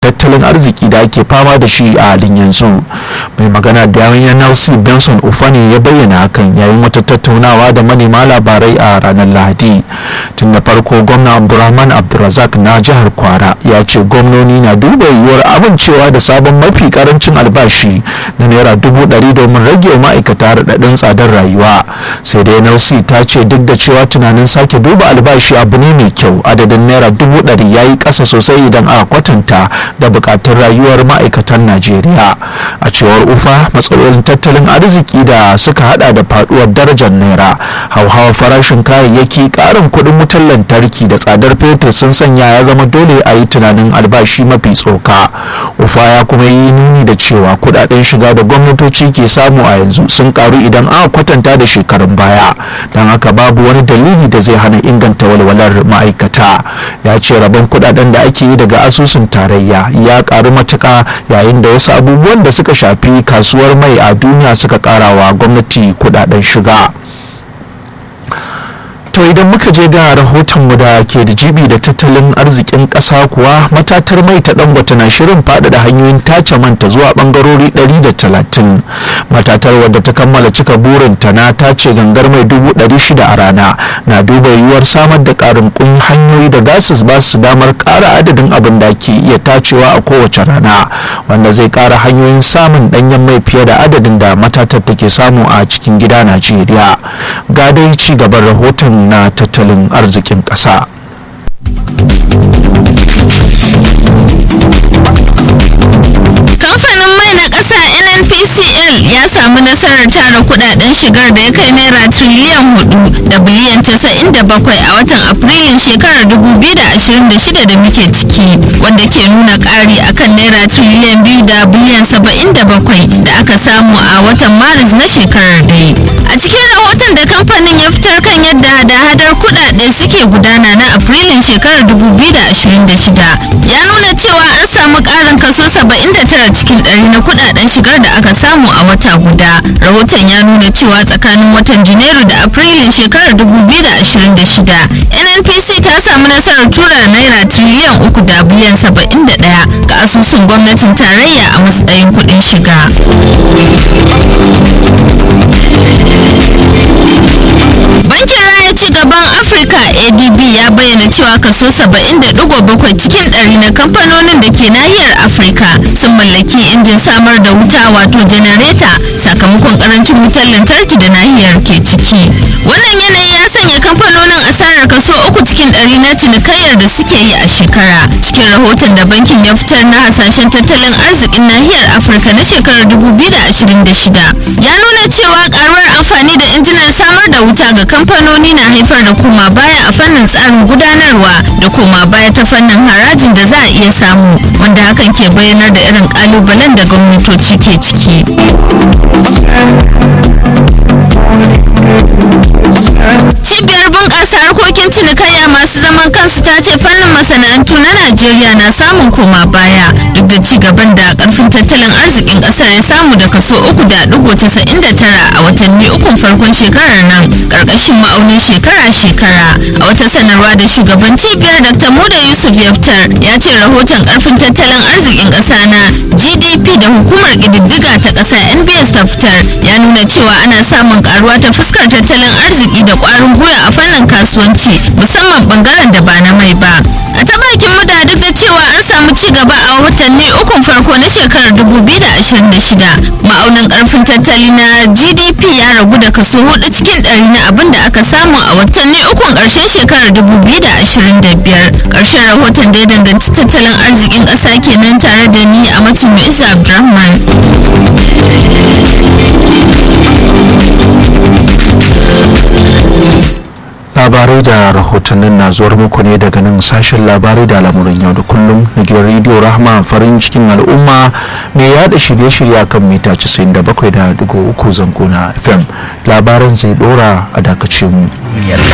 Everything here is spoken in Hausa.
tattalin arziki da ake fama da shi a halin yanzu mai magana da yawon nlc benson ufani ya bayyana hakan yayin wata tattaunawa da manema labarai a ranar lahadi tun da farko gwamna abdulrahman abdulrazak na jihar kwara ya ce gwamnoni na duba yiwuwar amincewa da sabon mafi karancin albashi na naira dubu ɗari domin rage wa ma'aikata raɗaɗin tsadar rayuwa sai dai nlc ta ce duk da cewa tunanin sake duba albashi abu ne mai kyau adadin naira dubu ɗari ya yi ƙasa sosai idan aka kwatanta da bukatun rayuwar ma'aikatan najeriya a cewar ufa matsalolin tattalin arziki da suka hada da faduwar darajar naira hauhawar farashin kayayyaki karin kudin wutar lantarki da tsadar fetur sun sanya ya zama dole a yi tunanin albashi mafi tsoka ufa ya kuma yi nuni da cewa kudaden shiga da gwamnatoci ke samu a yanzu sun karu idan aka kwatanta da shekarun baya don haka babu wani dalili da zai hana inganta walwalar ma'aikata ya ce rabon kudaden da ake yi daga asusun tarayya ya karu matuka yayin da wasu abubuwan da suka shafi kasuwar mai a duniya suka karawa gwamnati kudaden shiga to idan muka je ga rahotonmu da ke da jibi da tattalin arzikin ƙasa kuwa matatar mai ta dangote na shirin faɗaɗa hanyoyin tace manta zuwa ɓangarori 130 matatar wadda ta kammala cika burinta na tace gangar mai 600 a rana na duba yiwuwar samar da ƙarin kun hanyoyi da gases ba su damar ƙara adadin abin da ke iya tacewa a kowace rana wanda zai ƙara hanyoyin samun ɗanyen mai fiye da adadin da matatar take samu a cikin gida najeriya ga dai ci gaban rahoton na tattalin arzikin ƙasa. kamfanin mai na ƙasa nnpcl ya samu nasarar tara kudaden shigar da ya kai naira triliyan hudu da biliyan casa'in da bakwai a watan afrilun shekarar 2026 da muke ciki wanda ke nuna ƙari akan naira triliyan biyu da biliyan saba'in da bakwai da aka samu a watan maris na shekarar dai a cikin rahoton da kamfanin ya fitar kan yadda hada-hadar kudade suke gudana na afrilun shekarar 2026 ya nuna cewa an samu ƙarin kaso 79 cikin ɗari na kudaden shigar da aka samu a wata guda rahoton ya nuna cewa tsakanin watan janairu da afrilun shekarar 2026 nnpc ta samu nasarar tura naira triliyan uku da biliyan 71 ga asusun gwamnatin tarayya a matsayin kudin shiga bankin raya ci gaban afirka adb ya bayyana cewa kaso 70.7 cikin ɗari na kamfanonin da ke nahiyar afirka sun mallaki injin samar da wuta wato janareta sakamakon karancin wutar lantarki da nahiyar ke ciki wannan yanayi ya sanya kamfanonin asarar kaso uku cikin ɗari na cinikayyar da suke yi a shekara cikin rahoton da bankin ya fitar na hasashen tattalin arzikin nahiyar afirka na shekarar 2026 ya nuna cewa karuwar amfani da injinan samar da wuta ga kamfanoni na haifar da koma baya a fannin tsarin gudanarwa da koma baya ta fannin harajin da za a iya samu wanda hakan ke bayyanar da irin kalubalen da gwamnatoci ke ciki cibiyar bunƙasa harkokin cinikayya masu zaman kansu ta ce fannin masana'antu na najeriya na samun koma baya duk da ci gaban da karfin tattalin arzikin ƙasar ya samu da kaso uku da digo casa'in da tara a watanni ukun farkon shekarar nan ƙarƙashin ma'aunin shekara-shekara a wata sanarwa da shugaban cibiyar dr muda yusuf yaftar ya ce rahoton karfin tattalin arzikin ƙasa na gdp da hukumar ƙididdiga ta ƙasa nbs ta fitar ya nuna cewa ana samun karuwa ta fuskar tattalin arziki da ƙwarin gwiwa a fannin kasuwanci musamman bangaren da ba na mai ba a ta bakin muda duk da cewa an samu ci gaba a watanni ukun farko na shekarar 2026 ma'aunin karfin tattali na gdp ya ragu da kaso hudu cikin ɗari na abin da aka samu a watanni ukun ƙarshen shekarar 2025 ƙarshen rahoton da ya danganci tattalin arzikin ƙasa kenan tare da ni a matin isa abdulrahman labarai da rahotannin na zuwar muku ne daga nan sashen labarai da lamurin yau da kullum na gidan rediyo rahama farin cikin al'umma mai yada shirye-shirye kan mita 97.3 zango na fm labaran zai dora a dakacin mu